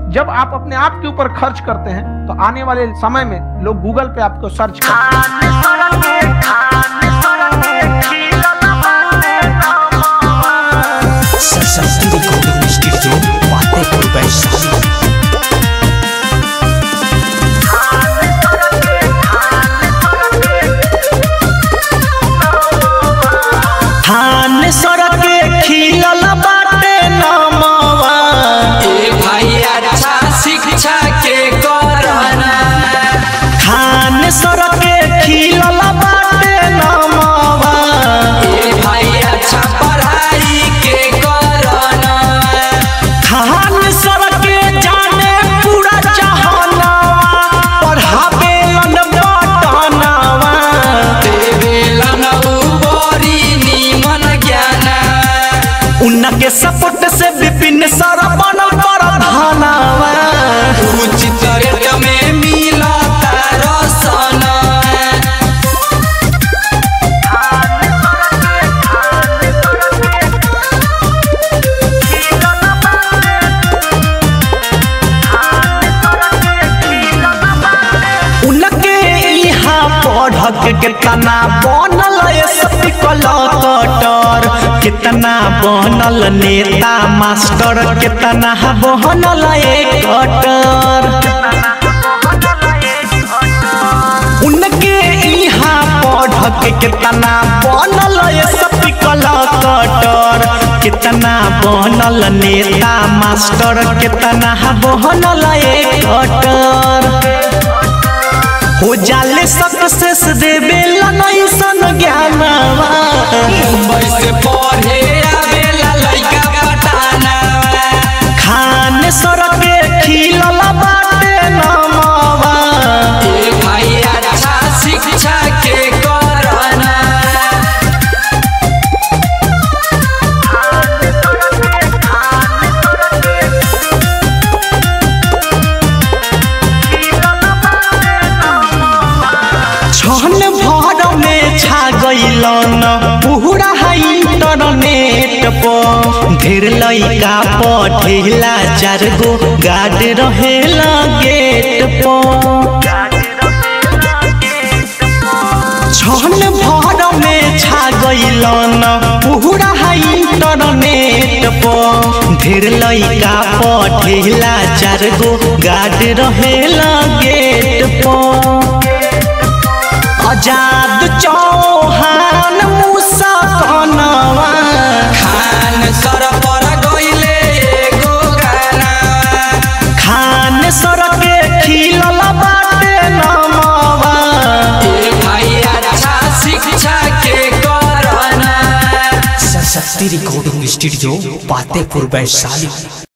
जब आप अपने आप के ऊपर खर्च करते हैं तो आने वाले समय में लोग गूगल पे आपको सर्च करते हैं सरस्वती रिकॉर्डिंग स्टूडियो फतेहपुर वैशाली धान सड़के खिलल बाटे नमवा ए भाई अच्छा शिक्षा के करना धान सड़के खिलल बाटे नमवा ए भाई अच्छा पढ़ाई के करना धान सड़के जाने पूरा जहानवा पढ़ावे बटनवा देवेलन बड़ी निमन ज्ञान उनके सपोर्ट से विपिन सर बनल प्रधानवा उचित रेट में मिलता रसन उनके यहाँ पढ़ के कितना बनल एसपी कलकटर कितना बनल नेता मास्टर कितना बनल एकटर उनके यहाँ पढ़ के कितना बनल एसपी कलकटर कितना बनल नेता मास्टर कितना बनल एकटर हो जाले सक्सेस देवे लनैसन ज्ञानवा मुंबई से पढ़े आवेला लइका पटाना खान सड़के खिलल बाटे नमवा ए भाई अच्छा शिक्षा के करना छन भर में छा गइलन पूरा इंटरनेट पर ढेर लइका पढ़ेला चार गो गार्ड रहेला गेट पर छन भर में छा गइलन पूरा इंटरनेट पर ढेर लइका पढ़ेला चार गो गार्ड रहेला गेट पर आजाद चौहान मूसा कनवा खान सर पर गइले एगो गाना खान सड़के खिलल बाटे नमवा ए भाई अच्छा शिक्षा के करना सरस्वती रिकॉर्डिंग स्टूडियो फतेहपुर वैशाली